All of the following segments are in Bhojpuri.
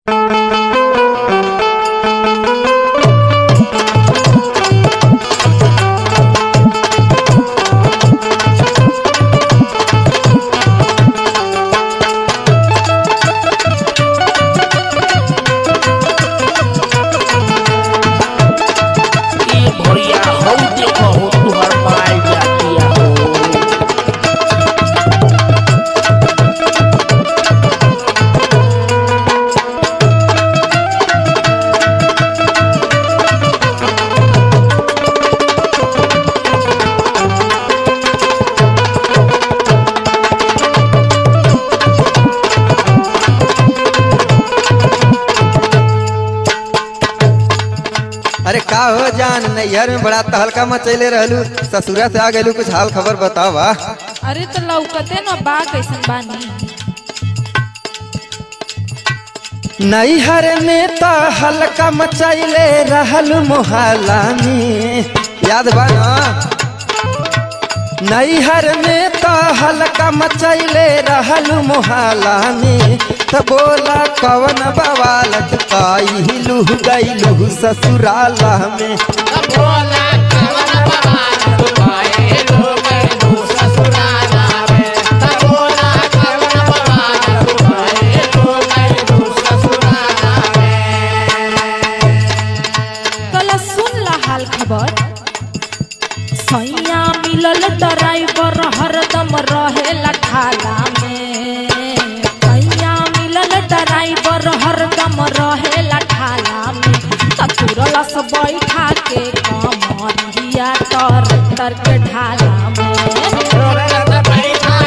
अरे का हो जान नैहर में बड़ा तहलका मचैले रहलू ससुरा से आ गलू कुछ हाल खबर बतावा अरे तो लौकते न बा कैसन बानी नैहर में तो हल्का मचैले रहल मोहल्ला में याद बा ना नैहर में तो हल्का मचैले रहल मोहल्ला में तो बोला कवन बवाल काइलू गैलू ससुराला में तला सुन ला हाल खबर सैया मिलल ड्राइवर हरदम रहेला ठाला में सैया मिलल ड्राइवर हरदम रहेला ठाला में ततुरला से बैठा के कमरिया तर तर के ढाला में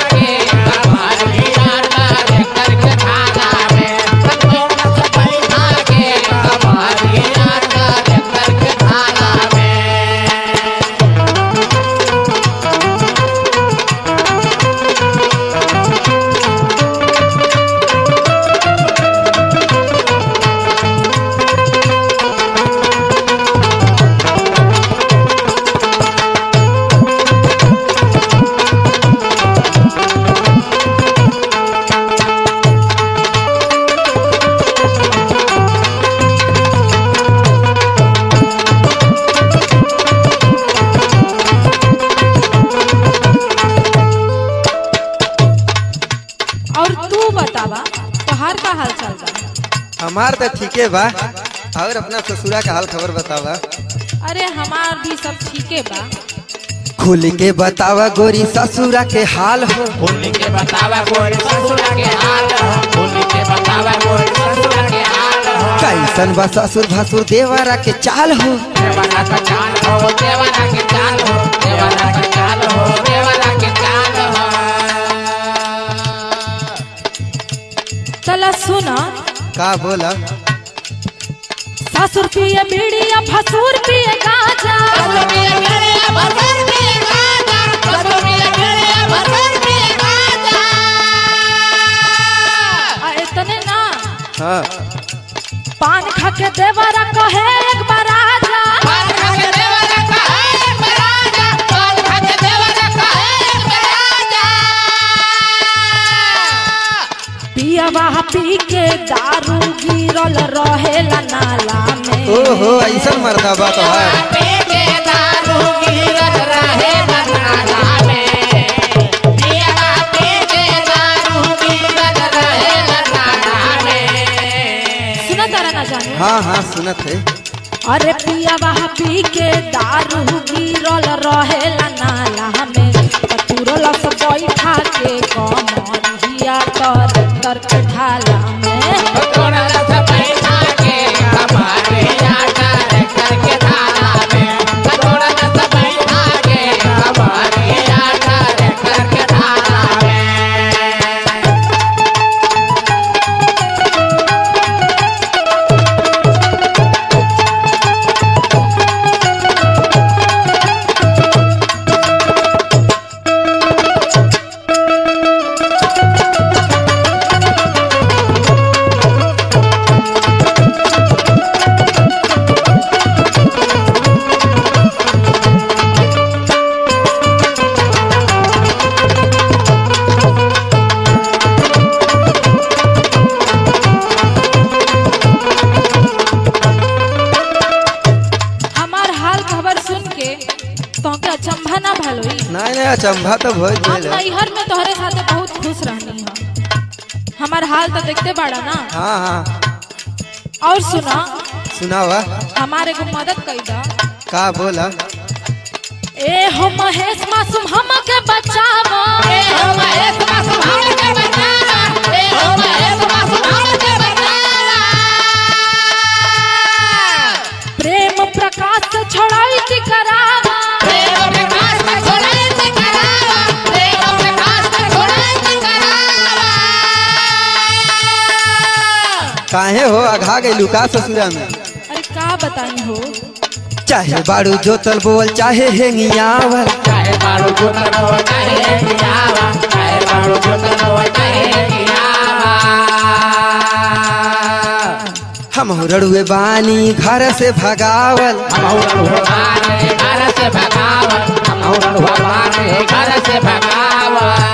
और तू बतावा तोहार का हाल चाल बा हमार तो ठीके बा और अपना ससुरा का हाल खबर बतावा अरे हमार भी सब ठीके बा खुल के बतावा गोरी ससुरा के हाल हो होली के बतावा कोई ससुरा के हाल हो होली के बतावा कोई ससुरा के हाल हो कैसन बा ससुर भसुर देवरा के चाल हो देवरा का चाल हो देवरा के चाल हो देवरा के चाल हो देवरा के चाल हो चला सुना का बोला ससुर पिए बीड़िया भसुर पिए गाजा आ इतने ना हाँ पान खा के देवरा कहे एक बार आजा पिया वहा पी के दारू गिरल रहेला नाला में ओहो ऐसा मरदा बा तो है सुना तारा ना जानू हाँ हाँ सुनत है अरे पिया वहा पी के दारू गिरल रहेला नाला में तुरल से बैठा के कमरिया तर तर के ढाला में नहीं नहीं अचंभा तो भइल हम गइल। नैहर में तोहरे साथे बहुत खुश रहनी है हमार हाल तो देखते बाड़ा ना हाँ हाँ और सुना सुनावा हमारे को मदद कई दा का बोला ए हो महेश मासूम हमके बचावा ए हो महेश मासूम हमके बचावा ए हो महेश मासूम हमके बचावा प्रेम प्रकाश से छोड़ाई की करावा प्रेम प्रकाश का छोड़ाई से करावा प्रेम प्रकाश का छोड़ाई से करावा काहे हो अघा गइलू का ससुरा में अरे का बताई हो चाहे बाड़ू जोतल बोल चाहे हेंगियावल चाहे बारू जोतन हो चाहे कियावा चाहे बारू जोतन हो चाहे कियावा हम रड़ुए बानी घर से भगावल हम भगवान घर से भगावन हम भगवान घर से भगावन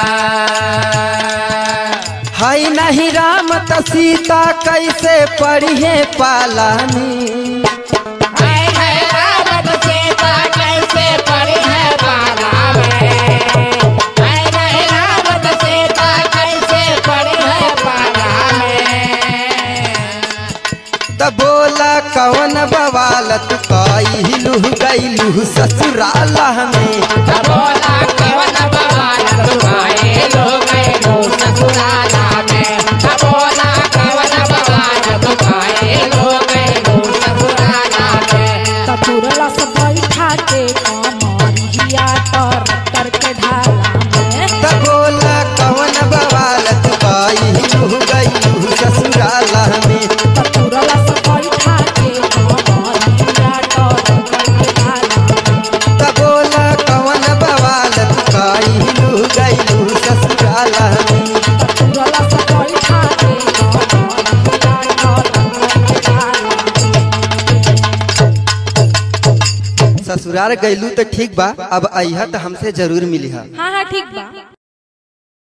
हई नहीं राम त सीता कैसे पढ़िए पालानी हाय हाय रावण सीता कैसे पड़ी है बाला में हाय हाय रावण सीता कैसे पड़ी है बाला में त बोला कौन बवालत कइलू गइलू ससुराल में बोला कवन बवाल तुम्हारे लोग लो ससुराला में बोला कवन बवाल तुम्हारे लोग लो ससुराला में तपुरला से बैठा के कमरिया तर तर के ढाला में त बोला कौन बवालत कइलू गइलू ससुराल में तपुरला से बैठा के कमरिया तर तर के ढाला में त बोला कौन बवालत कइलू गइलू ससुराल में तपुरला से बैठा के कमरिया तर तर के ढाला में ससुराल गइलू तो ठीक बा अब अइहा त हमसे जरूर मिली हाँ हाँ ठीक बा